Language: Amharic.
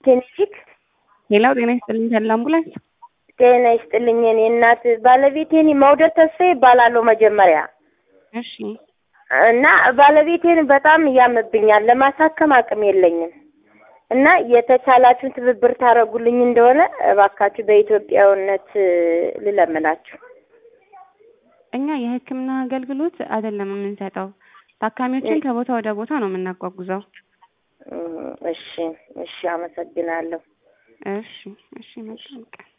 ክሊኒክ ሌላው ጤና ይስጥልኝ ተድላ አምቡላንስ ጤና ይስጥልኝ የኔ እናት ባለቤቴን መውደድ ተስፋ ይባላለሁ መጀመሪያ እሺ እና ባለቤቴን በጣም እያምብኛል ለማሳከም አቅም የለኝም እና የተቻላችሁን ትብብር ታደርጉልኝ እንደሆነ እባካችሁ በኢትዮጵያዊነት ልለምናችሁ እኛ የሕክምና አገልግሎት አይደለም የምንሰጠው ታካሚዎችን ከቦታ ወደ ቦታ ነው የምናጓጉዘው እሺ እሺ አመሰግናለሁ እሺ እሺ መልካም ቀን